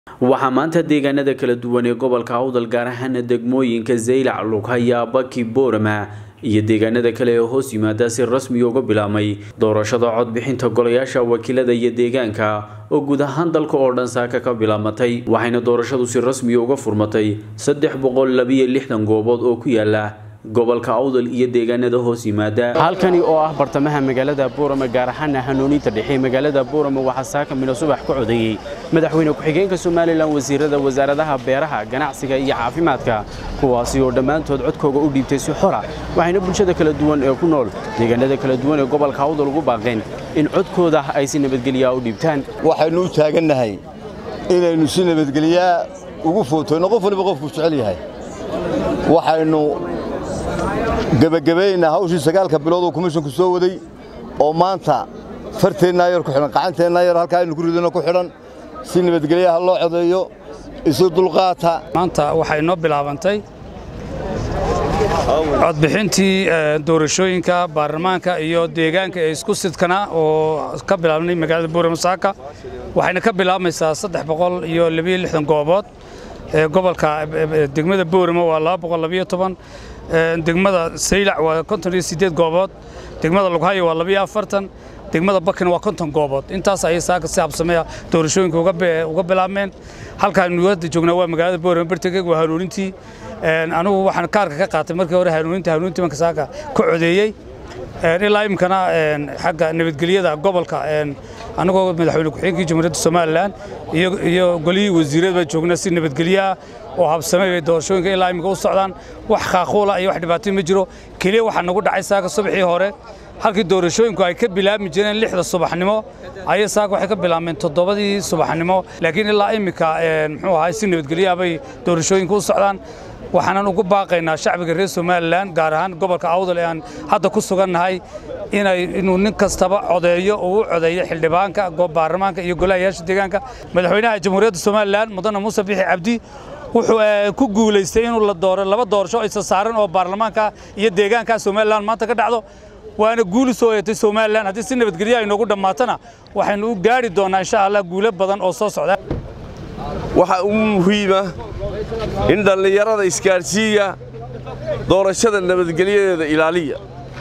waxaa maanta deegaanada kala duwan ee gobolka awdal gaar ahaana degmooyinka zaylac lughaya baki boorama iyo deegaanada kale ee hoos yimaada si rasmi uga bilaabmay doorashada codbixinta golayaasha wakiilada iyo deegaanka oo guud ahaan dalka oo dhan saaka ka bilaabmatay waxayna doorashadu si rasmi uga furmatay saddex boqol labiyo lixdan goobood oo ku yaala gobolka awdal iyo deegaanada hoos yimaada halkani oo ah bartamaha magaalada boorama gaar ahaana hanuuninta dhexe magaalada boorama waxaa saaka mino subax ku codeeyey madaxweyne ku-xigeenka somalilan wasiirada wasaaradaha beeraha ganacsiga iyo caafimaadka kuwaasi oo dhammaantood codkooga u dhiibtay si xora waxayna bulshada kala duwan ee ku nool deegaanada kala duwan ee gobolka awdal ugu baaqeen in codkooda ay si nabadgelyaa u dhiibtaan waxaynu u taagannahay inaynu si nabadgelyaa ugu footayno qof waliba qofkuu jecel yahay waxaynu gebagabaynaa hawshii sagaalka bilood oo komishonku soo waday oo maanta farteennaa yar ku xidhan qacanteennaa yar halkaa aynu ku ridano ku xidhan si nabadgelyaha loo codeeyo isu dulqaata maanta waxay noo bilaabantay codbixintii doorashooyinka baarlamaanka iyo deegaanka ee isku sidkana oo ka bilaabnay magaalada buurama saaka waxayna ka bilaabmaysaa saddex boqol iyo labiyo lixdan goobood gobolka degmada boorama waa laba boqol labiyo toban degmada saylac waa konton iyo siddeed goobood degmada lughayo waa labiyo afartan degmada bakina waa konton goobood intaas ayay saaka si habsameeya doorashooyinka uga bilaabmeen halkaanu hadda joognaa waa magaalada boorama bartageg waa hanuunintii anigu waxaan kaarka ka qaatay markii hore hanuuninta hanuunintii banka saaka ka codeeyey ilaa iminkana xagga nabadgelyada gobolka anagoo madaxweyne ku-xigeenkii jamhuuriyadda somalilan iyo golihii wasiirada baa joognaa si nabadgelyaah oo habsamay bay doorashooyinka ilaa iminka u socdaan wax khaaquula iyo wax dhibaatay ma jiro keliya waxaa nagu dhacay saaka subaxii hore halkii doorashooyinku ay ka bilaabmi jireen lixda subaxnimo ayay saaka waxay ka bilaabmeen toddobadii subaxnimo laakiin ilaa iminka muxuu ahay si nabadgelyaah bay doorashooyinka u socdaan waxaanan ugu baaqaynaa shacbiga reer somalilan gaar ahaan gobolka awdal ee aan hadda ku sugannahay inay inuu nin kastaba codeeyo oo u codeeyo xildhibaanka baarlamaanka iyo golahayaasha deegaanka madaxweynaha jamhuuriyadda somalilan mudane muuse bixi cabdi wuxuu ku guulaystay inuu la dooro laba doorasho isa saaran oo baarlamaanka iyo deegaanka somalilan maanta ka dhacdo waana guuli soo eetay somalilan haddii si nabadgelya ay noogu dhammaatana waxaynu u gaari doonnaa insha allah guulo badan oo soo socda waxaa ugu muhiima in dhallinyarada isgaadhsiiya doorashada nabadgelyadeeda ilaaliya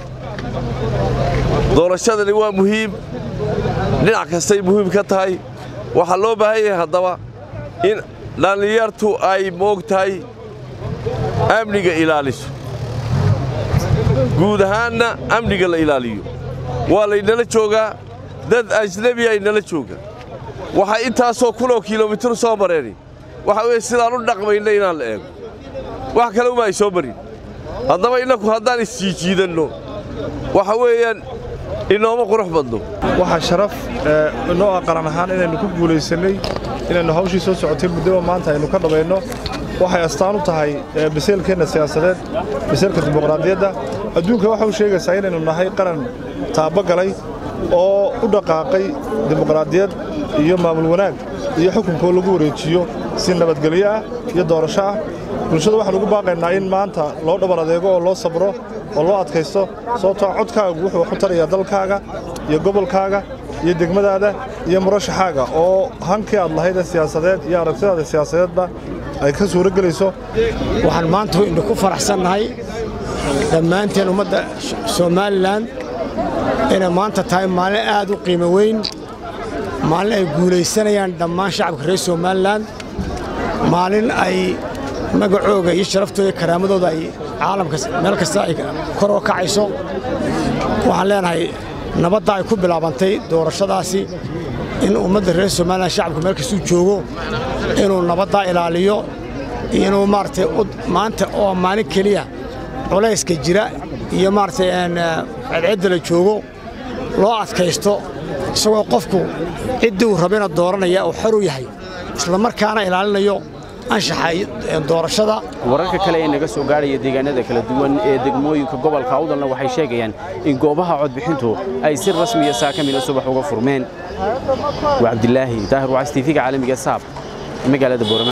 doorashadani waa muhiim dhinac kastay muhiim ka tahay waxaa loo baahan yahay haddaba in dhallinyartu ay moog tahay amniga ilaaliso guud ahaanna amniga la ilaaliyo waa laynala joogaa dad ajnebi ay nala joogaan waxay intaasoo kunoo kilomitir soo mareeni waxa weye sidaan u dhaqmayna inaan la eego wax kale uma ay soo marin haddaba innaku haddaan isjiijiidanno waxa weeyaan inooma qurux badno waxaa sharaf inoo ah qaran ahaan inaynu ku guulaysannay inaynu hawshii soo socotay muddoba maanta aynu ka dhabayno waxay astaan u tahay biseelkeenna siyaasadeed biseelka dimuqraadiyadda adduunka waxa u sheegaysaa inaynu nahay qaran taabagalay oo u dhaqaaqay dimuqraadiyad iyo maamul wanaag iyo xukunkoo lagu wareejiyo si nabadgelyo ah iyo doorasho ah bulshada waxaan ugu baaqaynaa in maanta loo dhabar adeego oo loo sabro oo loo adkaysto sababtoo codkaagu wuxuu wax u tarayaa dalkaaga iyo gobolkaaga iyo degmadaada iyo murashaxaaga oo hankii aad lahaydee siyaasadeed iyo aragtidaada siyaasadeedba ay ka suuro gelayso waxaan maanta waynu ku faraxsannahay dhammaanteen ummadda somalilan inay maanta tahay maalin aad u qiimo weyn maalin ay guulaysanayaan dhammaan shacabka reer somalilan maalin ay magacooga iyo sharaftooda iyo karaamadooda ay caalamka meel kasta ay kor oo kacayso waxaan leenahay nabadda ay ku bilaabantay doorashadaasi in ummadda reer somalilan shacabka meel kastuu joogo inuu nabaddaa ilaaliyo iyo inuu maaragtay maanta oo maalin keliya culayska jira iyo maaragtay cedcedda la joogo loo adkaysto isagoo qofku ciddii uu rabana dooranaya uu xor u yahay isla markaana ilaalinayo anshaxa doorashada wararka kale ee naga soo gaadhaya deegaanada kala duwan ee degmooyinka gobolka awdalna waxay sheegayaan in goobaha codbixintu ay si rasmiya saakamina subax uga furmeen waa cabdilaahi daahir wacays tiifiga caalamiga saab magaalada boorama